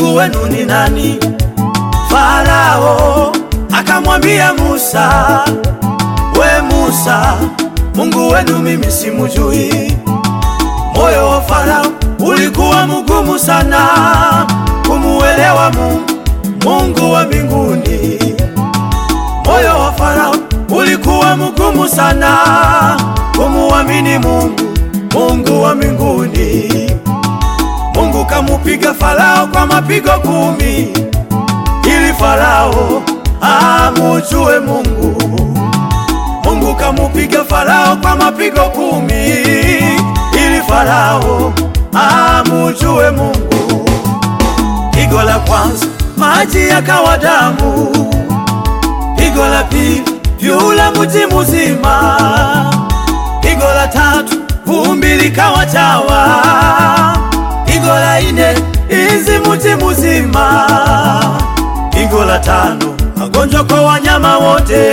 Mungu wenu ni nani? Farao akamwambia Musa, we Musa, Mungu wenu mimi simujui. Moyo wa Farao ulikuwa mgumu sana kumuelewa Mungu, Mungu wa mbinguni. Moyo wa Farao ulikuwa mgumu sana kumuamini Mungu, Mungu wa mbinguni. Mungu kamupiga Farao kwa mapigo kumi ili Farao amujue Mungu. Mungu kamupiga Farao kwa mapigo kumi ili Farao amujue Mungu. Pigo la kwanza maji yakawa damu, pigo la pili vyula mji mzima, pigo la tatu vumbi likawa chawa, pigo la ine izi mji mzima, pigo la tano magonjwa kwa wanyama wote.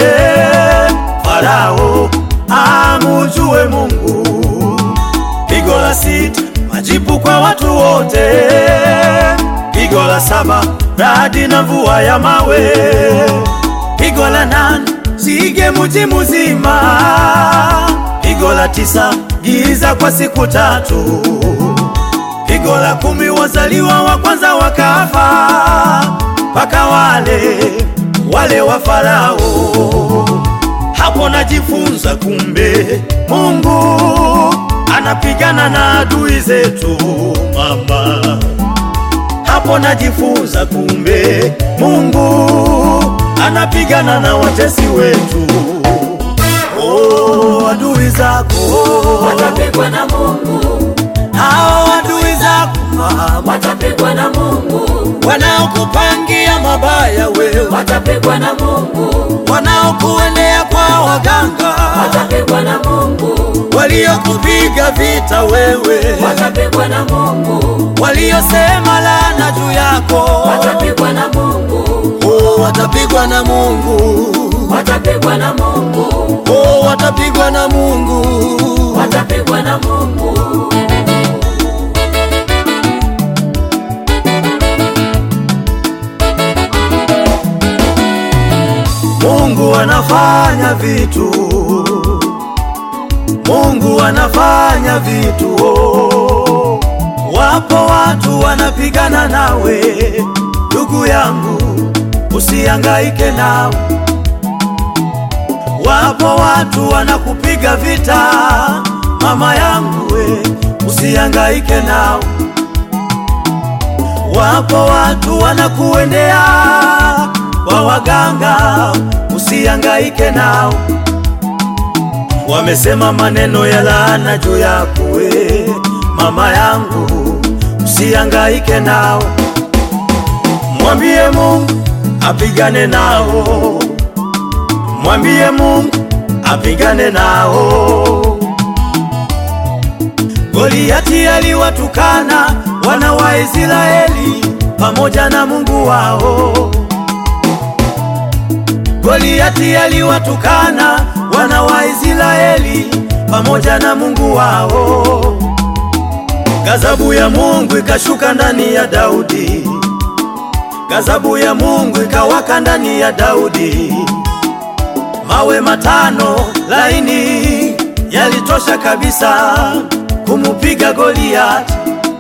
Farao amujue Mungu. Pigo la sita majipu kwa watu wote. Pigo la saba radi na mvua ya mawe. Pigo la nane sige mji mzima. Pigo la tisa giza kwa siku tatu. Pigo la kumi wazaliwa wa kwanza wakafa, mpaka wale wale wa Farao. Hapo najifunza kumbe Mungu anapigana na adui zetu mama. Hapo najifunza kumbe Mungu anapigana na watesi wetu. Oh, adui zako watapigwa na Mungu, hao adui zako mama, watapigwa na Mungu, wanaokupangia mabaya wewe, watapigwa na Mungu, wanaokuendea kwa waganga, watapigwa na Mungu, waliokupiga vita wewe, watapigwa na Mungu, waliosema laana juu yako, watapigwa na Mungu, oh, watapigwa na Mungu, watapigwa na Mungu, oh, watapigwa na Mungu. watapigwa na Mungu. Mungu anafanya vitu, Mungu anafanya vitu. Oh, wapo watu wanapigana nawe, ndugu yangu, usihangaike nao. Wapo watu wanakupiga vita, mama yangu, we usihangaike nao. Wapo watu wanakuendea kwa waganga, usihangaike nao. Wamesema maneno ya laana juu yako we, mama yangu, usihangaike nao. Mwambie Mungu apigane nao, mwambie Mungu apigane nao. Goliati aliwatukana wana wa Israeli pamoja na Mungu wao. Goliati aliwatukana wana wa Israeli pamoja na Mungu wao. Gazabu ya Mungu ikashuka ndani ya Daudi, gazabu ya Mungu ikawaka ndani ya Daudi. Mawe matano laini yalitosha kabisa kumupiga Goliati.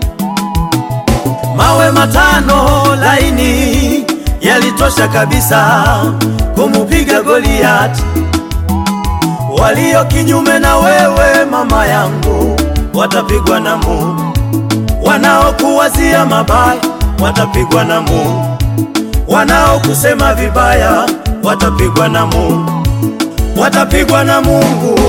Mawe matano laini yalitosha kabisa kumupiga Goliati. Walio kinyume na wewe mama yangu watapigwa na Mungu, wanaokuwazia mabaya watapigwa na Mungu, wanaokusema vibaya watapigwa na Mungu, watapigwa na Mungu.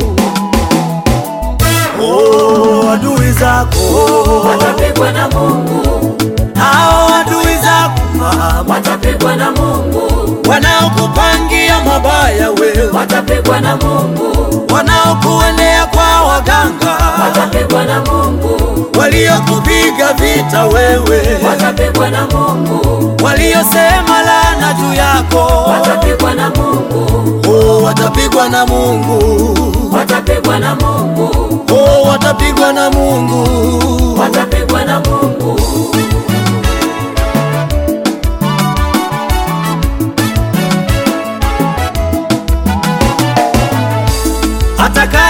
Oh, adui zako watapigwa na Mungu, hao adui zako mama, watapigwa na Mungu, wanaokupangia mabaya wewe, watapigwa na Mungu, wanaokuendea kwa waganga, watapigwa na Mungu, waliokupiga vita wewe, watapigwa na Mungu, waliosema laana juu yako, watapigwa na Mungu, oh, watapigwa na Mungu, watapigwa na Mungu, oh, watapigwa na Mungu. watapigwa na Mungu.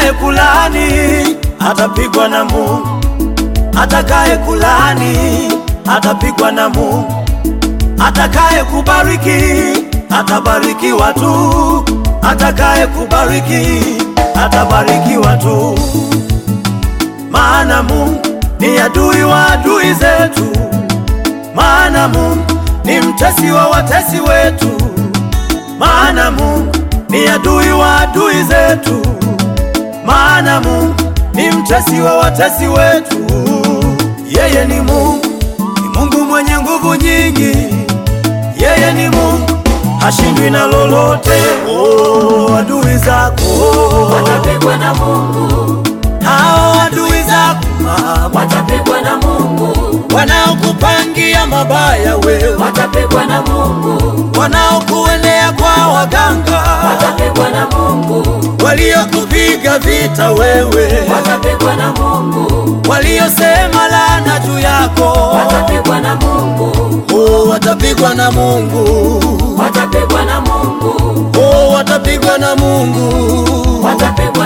atakaye kulani atapigwa na Mungu, atakaye kulani atapigwa na Mungu, atakaye kubariki atabarikiwa tu, atakaye kubariki atabarikiwa tu, maana Mungu ni adui wa adui zetu, maana Mungu ni mtesi wa watesi wetu, maana Mungu ni adui wa adui zetu, maana Mungu ni mtesi wa watesi wetu. Yeye ni Mungu, ni Mungu mwenye nguvu nyingi. Yeye ni Mungu, hashindwi na lolote. Oh, adui zako watapigwa na Mungu, hao adui zako mama, watapigwa na Mungu, wanaokupangia mabaya wewe, watapigwa na Mungu, wanaokuendea kwa waganga, watapigwa na Mungu, waliokupiga vita wewe, watapigwa na Mungu, waliosema laana juu yako, watapigwa na Mungu, oh, watapigwa na Mungu, watapigwa na Mungu, oh, watapigwa na Mungu, watapigwa